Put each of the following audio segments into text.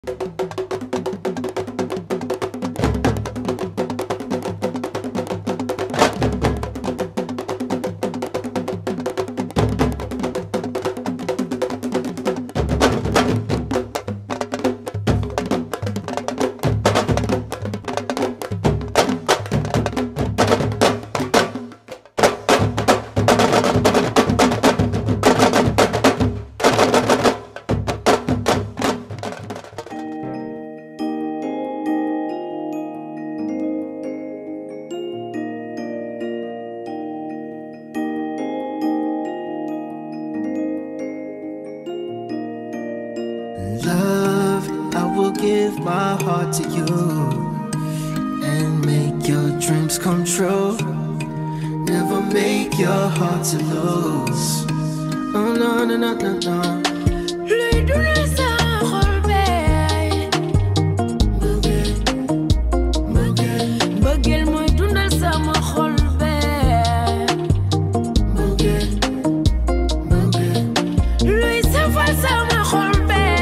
Love, I will give my heart to you and make your dreams come true. Never make your heart to lose. Oh no no no no no. luy dundal sa xol bee Mbëggeel, mbëggeel, mbëggeel mooy dundal sama xol bee mbëggeel, mbëggeel, luy safal sama xol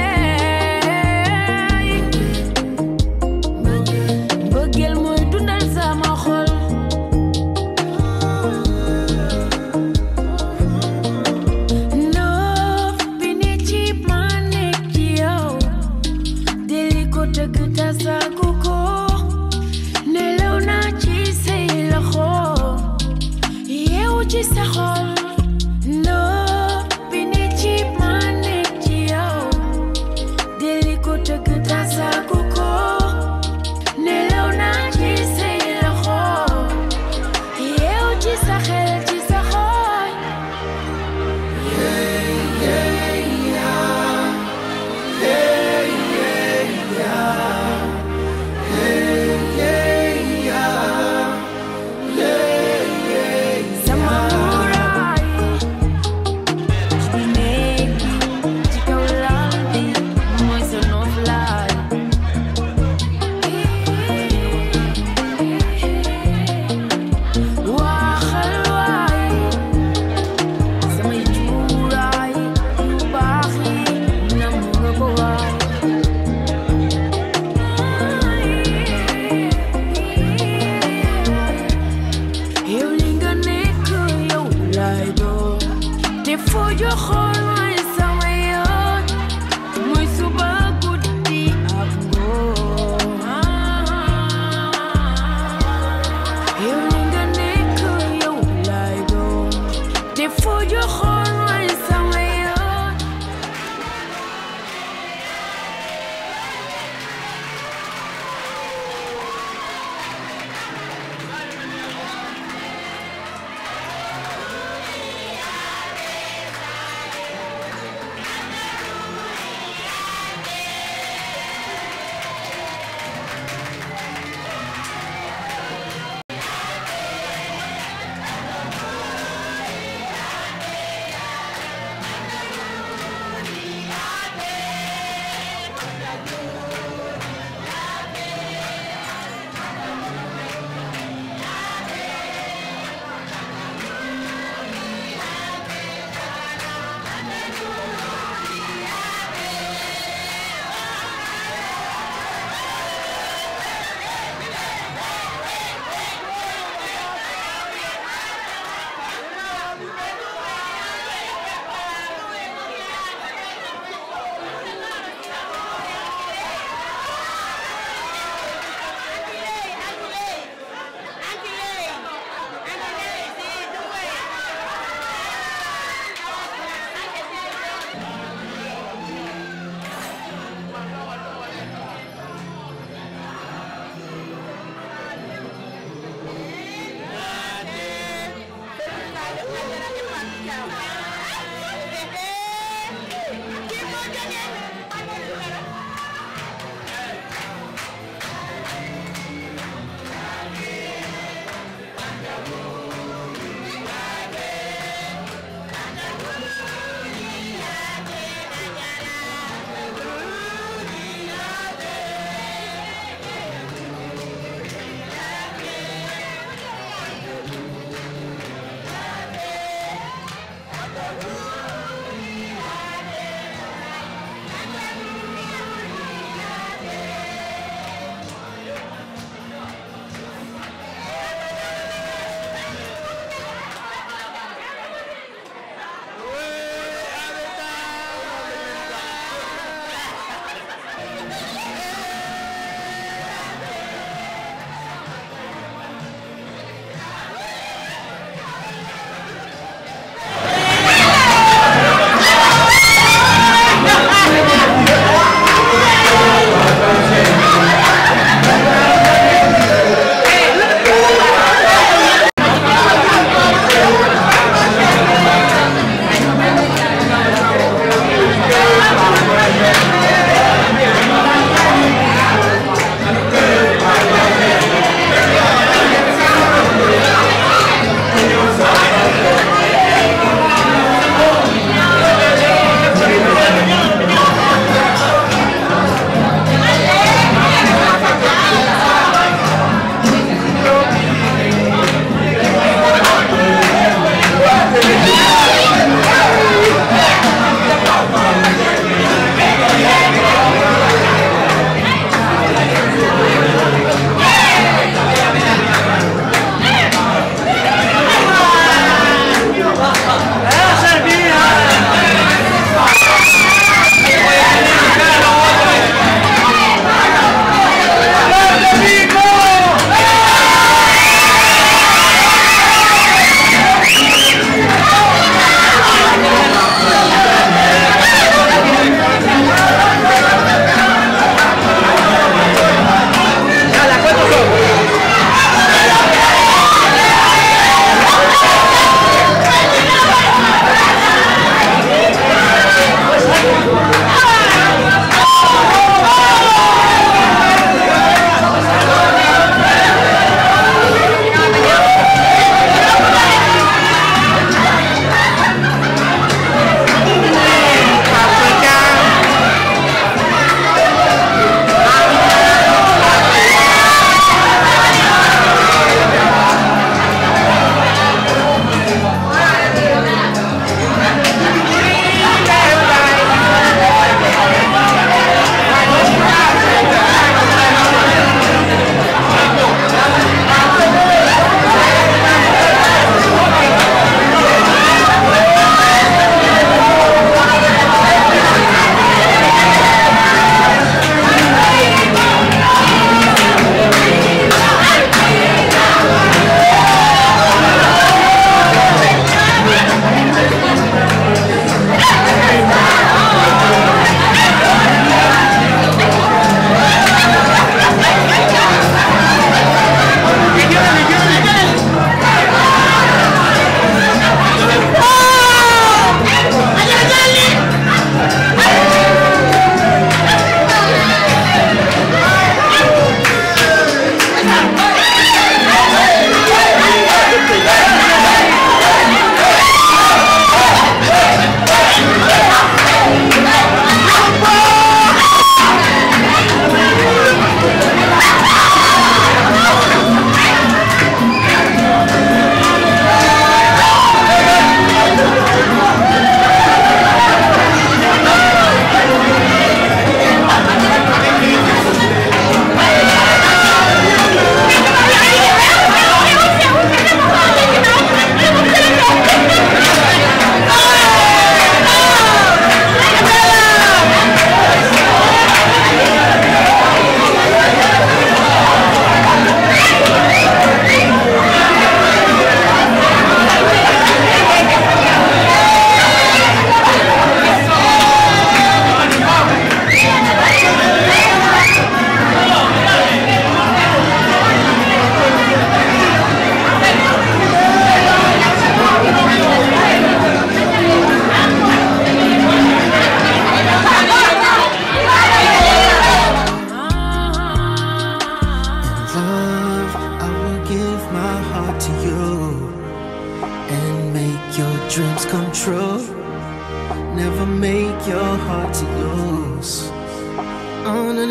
bee mbëggeel. mbëggeel mooy dundal sama xol noof bi ne ci ma nekk ci yow deli ko tëgg tasaaku ko nelaw naa ci say loxo yeewu ci sa xol noof bi ne ci ma nekk ci yow deli ko tëgg tasaaku ko nelaw naa ci say loxo yeewu ci sa xel ci sa xol sama muraay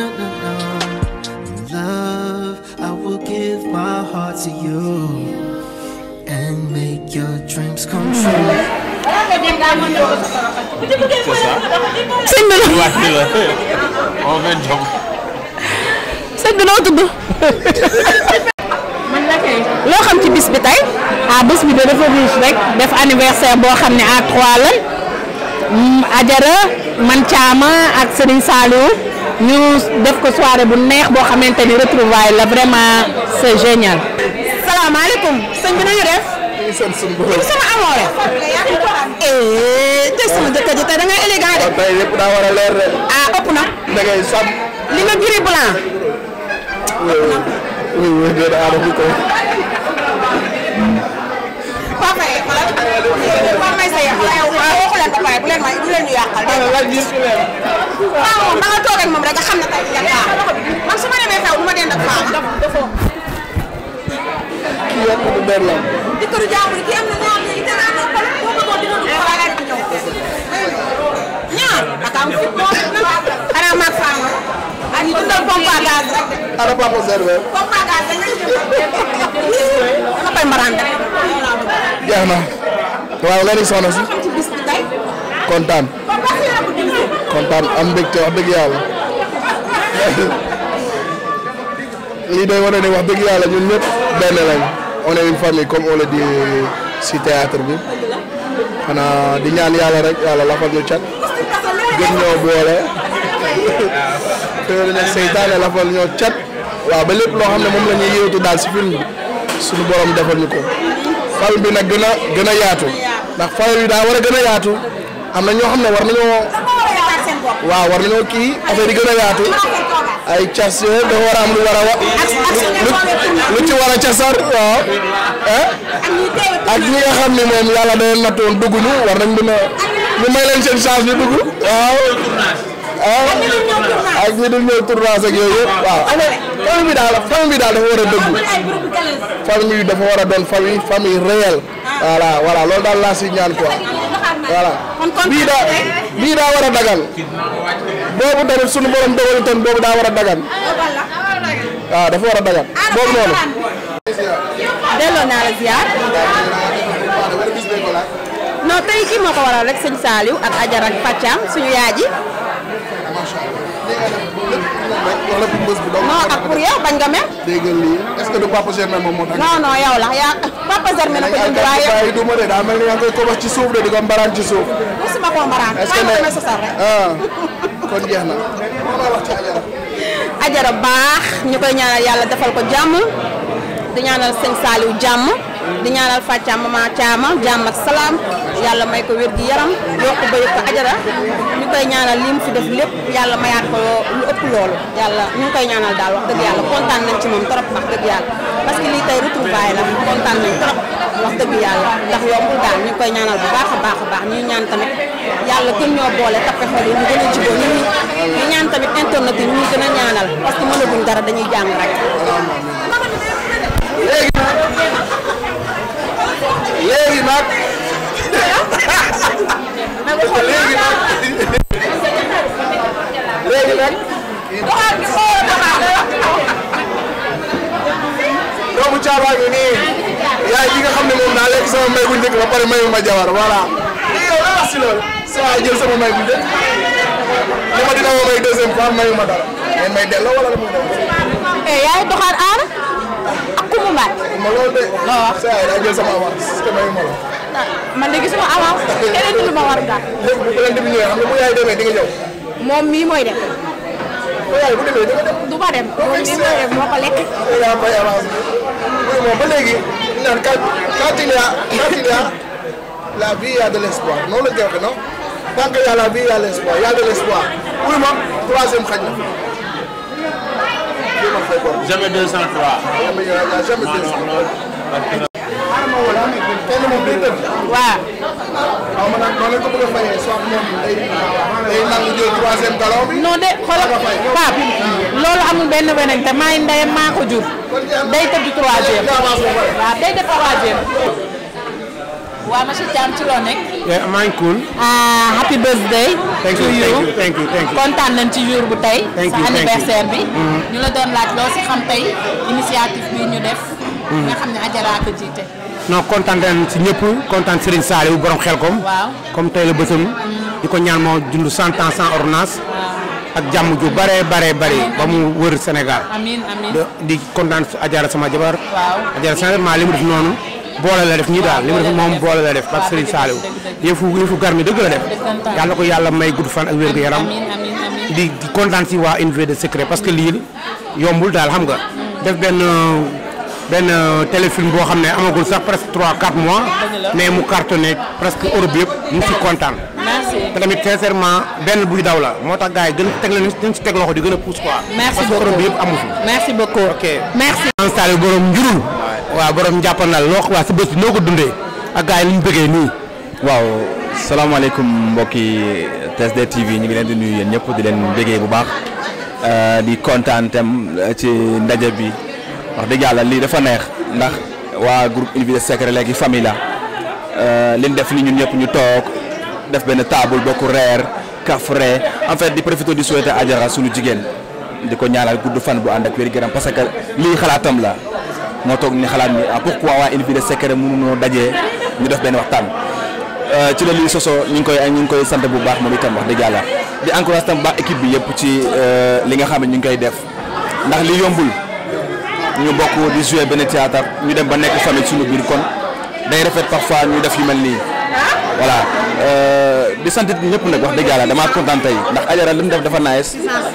no, no. Love, I will give my heart to you and make your dreams come true. sëñ bi la wàcc la on fait job sëñ bi noo tudd. loo xam ci bis bi tey. ah bis bi de dafa riche rek def anniversaire boo xam ne à trois la Ajara man Thiama ak Serigne Saliou ñu def ko soirée bu neex boo xamante ni retrouvaille la vraiment c'est génial. salaamaaleykum sëñ bi nañu def. sant suñu borom sama amoore. eh tey sama jëkkër ji tey da ngay élégant de. tey lépp daa war a leer de ah ëpp na. da ngay sàmm li nga gris blanc. oui oui déedéet aada bi ko Papa yi xoolal Papa may sa yàq yow waxu leen ba pare bu leen may bu leen ñu yàqal dégg nga. laaj gis fi leen waaw moom da nga toog ak moom rek nga xam ne tey yan baax man su ma demee xew du ma dend ak Fama. kii yëpp du der la di këru jàmbur ki am na ñaar ñi te naa noppal boo bëggoon dina dugg wala di ñëw. ñaar ak am fit boo xanaa maag Fama ak ñu dundal pompe à gaz rek de. ana papa serve pompe à gaz dañ lay dama koy mbaraan rek. jeex na waaw nga ni soxna si xam ci bis bi tey. kontaan Papa si la bu divisé. kontaan am mbégte wax dëgg yàlla lii day wane ne wax dëgg yàlla ñun ñëpp benn lañ on est une famille comme on le dit si théâtre bi xanaa di ñaan yàlla rek yàlla lafal ñu cat gën ñoo boole te ne seytaane lafal ñoo cat waaw ba lépp loo xam ne moom la ñuy yéewtu daal si film bi suñu borom defal ñu ko famille bi nag gën a gën a yaatu ndax famille bi daa war a gën a yaatu am na ñoo xam ne war nañoo waaw war nañoo kii affaire yi gën a yaatu ay cas yooyu dafa war a am lu war a wa lu lu ci war a casar waaw ah ak ñi nga xam ne moom yàlla day nattoon dugg ñu war nañ mën a ñu may leen seen chance ñu dugg waaw ah ak ñi dul ñëw tournage ak yooyu yëpp waaw famille bi daal famille bi daal dafa war a dëggu famille bi dafa war a doon famille famille réelle voilà voilà loolu daal laa si ñaan quoi voilà bii daa bii daa war a dagan boobu tamit sunu borom dogal itam boobu daa war a dagan waaw dafa war a dagan boobu noonu. delloo naa la ziar. non tey kii moo ko waral rek sëñ Saliou ak Ajar ak Fathiam suñu yaay ji. wala bu bës bi donc. non ak pour yow bañ nga mel. dégg nga lii est-ce que du papa Germain moom moo tax. non non yow la yaa papa Germain na ko jënd waaye yow waaye du ma de daa mel ni yaa ngi koy kobos ci suuf de di ko mbaraan ci suuf. mosuma koo mbaraan. est-ce que waaye ne ma sosal rek. ah kon jeex na. moom laa wax ci Ajara. Ajara baax ñu koy ñaanal yàlla defal ko jàmm di ñaanal sëñ Saliou jàmm di ñaanal Fathiam mama Thiama jàmm ak salaam yàlla may ko wér gi yaram yokk ba yëg ko Ajara ñu koy ñaanal li mu fi def lépp yàlla mayaat ko lu ëpp loolu yàlla ñu ngi koy ñaanal daal wax dëgg yàlla kontaan nañ ci moom trop wax dëgg yàlla parce que lii tey retrouvaille la kontaan nañ trop wax dëgg yàlla ndax yombul daal ñu ngi koy ñaanal bu baax a baax a baax ñuy ñaan tamit yàlla gën ñoo boole tappe xol yi ñu gën a jubóo ñu ñu ñaan tamit internet yi ñu gën a ñaanal parce que mënaguñ dara dañuy jàng rek. léegi nag. léegi nag. léegi nag. doomu caabaa ngi nii. yaay ji nga xam ne moom daa lekk sama may bu njëkk ba pare mayu ma jawar voilà. lii yow la wax si loolu. sa waay jël sama may bu njëkk. li ma dina ma may deuxième fois mayu ma dara. mais may delloo wala la muy def. yaay doxaat aar ak kumu mbaat. ma loolu de. loo wax. sa waay daa jël sama avance te mayu ma la. man de gisuma avance keneen du ma war daal. léegi bu leen di ñëwee xam nga bu yaay demee di nga ñëw. moom mii mooy dem. bu yaay bu demee di nga dem. du ma dem moom mii mooy dem moo ko lekk. yaa fay avance bi. oui moom ba léegi ñu naan quand quand il y a quand il y a la vie il y a de l'espoir noonu la ñu koy waxee non tant que y a la vie il y a l'espoir il y a de l'espoir oui moom troisième xaj na. lii ma fay bor. jamais 203 jamais y a y a jamais deux cent. kenn moom day tëdd. waaw. xaw ma nag noonu lañ ko bëgg a fayee soit moom day day nangu jël troisième galon bi. non de xoolal Pape loolu amul benn weneen te maay ndeyam maa ko jur day tëdd troisième avance ba pare. waaw day def troisième. waa monsieur Thiam ci loo nekk. Yeah, maa ngi cool. ah happy birthday. Thank to you, you. thank you, thank you, thank you. kontaan nañ ci jour bu tey. Thank sa you, thank you. anniversaire bi. Mhm. ñu la doon laaj loo si xam tey initiative bi ñu def. Mhm. nga xam ne Adjara ko jiite. non kontaan nañ si ñëpp kontaan Serigne Saliou borom xel kom waaw. comme tey la bësam di ko ñaan moo dund cent ans sans ordonnance ak jàmm ju bare bare bare ba mu wër Sénégal amiin amiin. de- di kontaan su Adjara sama jabar waaw. Adjara sincèrement li mu def noonu boole la def ñii daal li mu def moom boole la def ak Serigne Saliou yëfu yëfu gar mi dëgg la def yàlla ko yàlla may gudd fan ak wér gu yaram amiin amiin amiin. di di kontaan si waa Unité de secret parce que lii yombul daal xam nga def benn benn téléfilm boo xam ne amagul sax presque 3 4 mois mais mu cartonné presque Europe yëpp ñu ngi si kontaan. merci. te tamit sincèrement benn buy daw la moo tax gars yi gën a teg leen dañ si teg loxo di gën a pousse quoi. Merci parce que beaucoup. Europe bi yëpp amu fi. merci beaucoup. ok merci. installé borom njurul. waaw borom njàppandal loo waa si bés bi noo ko dundee ak gars yi ni ñu bëggee nii. waaw salaamaaleykum mbokki TSD TV ñu ngi leen di nuyu yéen ñëpp di leen bëggee bu baax euh, di kontaan tam ci ndaje bi wax dëgg yàlla lii dafa neex ndax waa groupe Unité Secret léegi famille la euh, liñ def ni ñun ñëpp ñu toog def benn table bokk reer kafre en fait di profité di souhaiter Adjara suñu jigéen di ko ñaanal gudd fan bu ànd ak wér gu yaram parce que lii xalaatam la moo toog ni xalaat ni ah pourquoi waa Unité Secret mënuñoo dajee ñu def benn waxtaan. Euh, ci la lii sosoo ñu ngi koy ñu ngi koy sant bu baax moom itam wax dëgg yàlla di encourage tam baax équipe bi yëpp ci euh, li nga xam ne ñu ngi koy def ndax li yombul ñu bokk di jouer benn théâtre ñu dem ba nekk famille suñu biir kon day rafet parfois ñu def yu mel nii voilà euh, di sant ñëpp nag wax dëgg yàlla damaa kontaan tey ndax Adjara li mu def dafa nice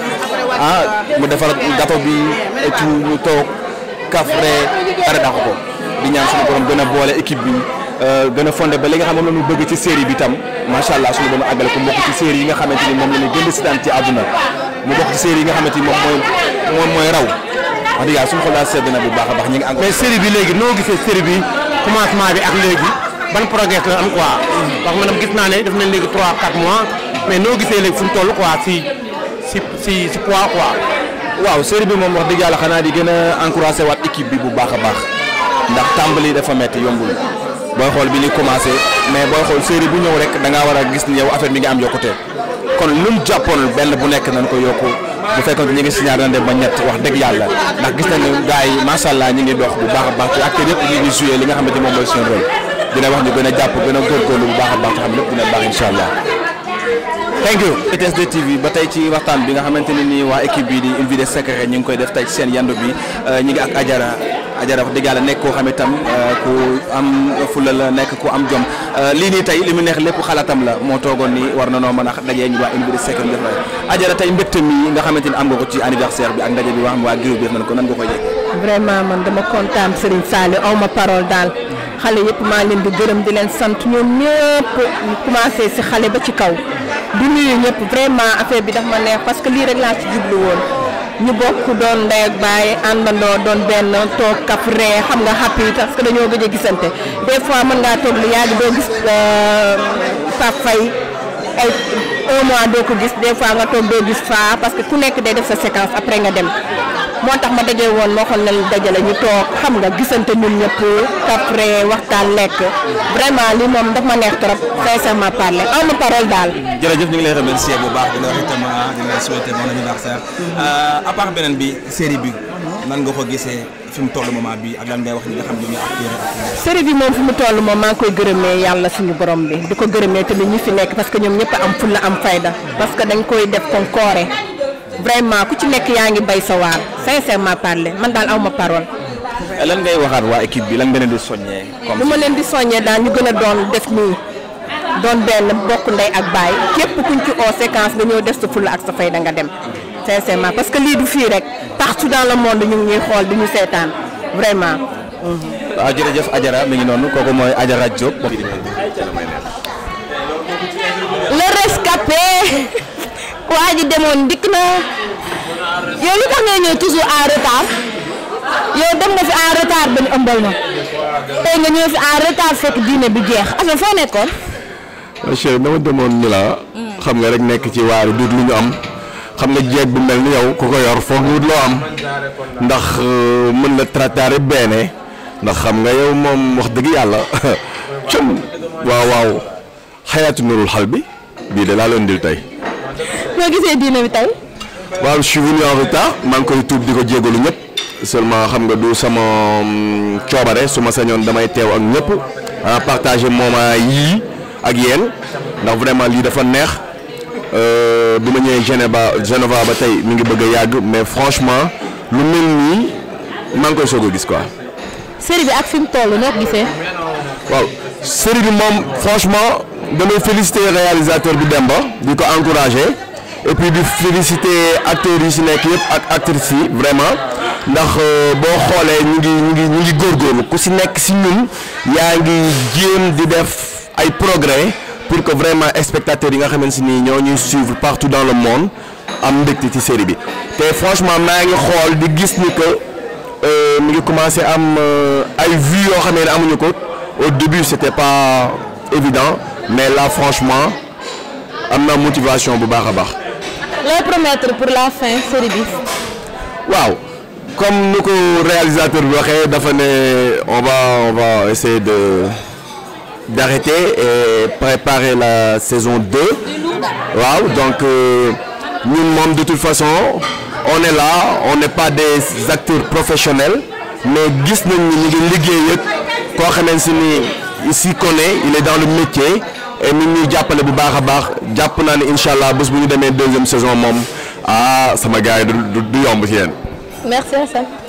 ah mu defar gâteau bi et tout ñu toog kafre dara dàq ko di ñaan suñu borom gën a boole équipe bi euh, gën a fondé ba li nga xam moom la ñu bëgg ci série bi tam macha allah suñu borom àggale ko mbokk ci série yi nga xamante ni moom la ñu gën di sitaan ci àdduna mu bokk ci série yi nga xamante ni moom mooy moom mooy raw wax dëgg yàlla suñu xol daal sedd na bu baax a baax ñu ngi encore mais série bi léegi noo gisee série bi commencement bi ak léegi ban progrès la am quoi. parce que man gis naa ne def nañ léegi 3 4 mois mais noo gisee léegi fu mu toll quoi si si si si poids quoi. waaw série bi moom wax dëgg yàlla xanaa di gën a encouragé waat équipe bi bu baax a baax ndax tàmbali dafa metti yombul booy xool bi ni commencé mais booy xool série bu ñëw rek da ngaa war a gis ni yow affaire bi nga am yokkute kon lu mu jàppoon benn bu nekk nañ ko yokku bu fekkoon ñu ngi si ñaar dem ba ñett wax dëgg yàlla ndax gis nañu gars yi macha allah ñi ngi dox bu baax a baax te acteurs yëpp ñu ngi joué li nga xamante moom mooy seen rôle dina wax ñu gën a jàpp gën a góorgóorlu bu baax a baax te xam lépp dina baax incha allah. thank you TSD TV ba tey ci waxtaan bi nga xamante ne nii waa équipe bi di Unité Secret ñu ngi koy def tey ci seen yandu bi ñu ngi ak Adjara Adjara wax dëgg yàlla nekk koo xam itam ku am fula la nekk ku am jom lii nii tey li mu neex lépp xalaatam la moo toogoon ni war na noo mën a dajee ñu waa Unité Secret def Adjara tey mbégte mi nga xamante ni am nga ko ci anniversaire bi ak ndaje bi wax waa groupe bi def nañ ko nan nga koy yëg vraiment man dama kontaan Serigne Saliou aw ma parole daal xale yëpp maa leen di gërëm di leen sant ñoom ñëpp ñu commencé si xale ba ci kaw di nuyu ñëpp vraiment affaire bi daf ma neex parce que lii rek laa ci jublu woon ñu bokk doon ndey ak baay àndandoo doon benn toog kaf ree xam nga happy parce que dañoo gëj a gisante des fois mën ngaa toog lu yàgg doo gis Pape Faye ay un mois doo ko gis des fois nga toog doo gis faa parce que ku nekk day def sa séquence après nga dem moo tax ma daje woon moo xool nañ dajale ñu toog xam nga gisante ñun ñëpp après waxtaan lekk vraiment li moom daf ma neex trop sincèrement parler aw ma parole daal. jërëjëf ñu ngi lay remercier bu baax di la wax itam di la souhaiter bon anniversaire à part beneen bi série bi nan nga ko gisee fi mu toll moment bi ak lan ngay wax ñi nga xam ne ñoo acteur ak série bi moom fi mu toll moom maa ngi koy gërëmee yàlla suñu borom bi di ko gërëmee tamit ñi fi nekk parce que ñoom ñëpp am fulla am fayda parce que dañ koy def kon koore vraiment ku ci nekk yaa ngi bay sa waar sincèrement parler man daal aw ma parole. lan ngay waxaat waa équipe bi lan nga leen di soññee comme lu ma leen di soññee daal ñu gën a doon def nii doon benn bokk ndey ak baay képp kuñ ci oo séquence nga ñëw def sa fulla ak sa fayda nga dem sincèrement parce que lii du fii rek partout dans le monde ñu ngi ñuy xool di ñu seetaan vraiment. waaw jërëjëf Adjara mi ngi noonu kooku mooy Adjara Diop. le rescapé waa ji demoon dikk na yow lu tax ngay ñëw toujours en retard yow dem nga fi en retard ba ñu ëmbal ma tey nga ñëw fi en retard fekk diine bi jeex affaire foo nekkoon. chérie dama demoon ni la xam nga rek nekk ci waaru duut lu ñu am xam nga jeeg bu mel ni yow ku ko yor foog wut loo am ndax euh, mën la trattare bene ndax xam nga yow moom wax dëgg yàlla cum waaw waaw xayaatu nurul xal bi bii de laa leen dil tey. noo gisee diine bi tey. waaw je suis venu en retard maa ngi koy tuub di ko jégalu ñëpp seulement xam nga du sama mm, coobare su ma sañoon damay teew ak ñëpp ah partager moment yii ak yéen ndax vraiment lii dafa neex euh, bi ma ñëwee Geneva Geneva ba tey mi ngi bëgg a yàgg mais franchement lu mel nii maa ngi koy soog a gis quoi. série bi ak fi mu toll noo ko gisee. waaw série bi moom franchement damay féliciter réalisateur bi Demba di ko encourager et puis di féliciter acteurs yi si nekk yëpp ak actrices yi vraiment ndax euh, boo xoolee ñu ngi ñu ngi ñu ngi góorgóorlu ku si nekk si ñun yaa ngi jéem di def ay progrès pour que vraiment spectateurs yi nga xamante ni ñoo ñuy suivre partout dans le monde am mbégte ci série bi te franchement maa ngi xool di gis ni que euh, mi ngi commencé am euh, ay vues yoo xam ne amuñu ko. au début c'était pas évident mais là franchement am na motivation bu baax a baax. looy promettre pour la fin série bi. waaw comme nu ko réalisateur bi waxee dafa ne on va on va essayer de d'arrêter et préparer la saison 2 waaw donc ñun moom de toute façon on est là on n'est pas des acteurs professionnels mais gis nañ ni ñu ngi liggéey ak koo xamante si ni il s'y connaît il est dans le métier et mi ngi ñuy jàppale bu baax a baax jàpp naa ne incha allah bés bu ñu demee deuxième saison moom ah sama gars yi du du du yomb ci yéen. merci Assane.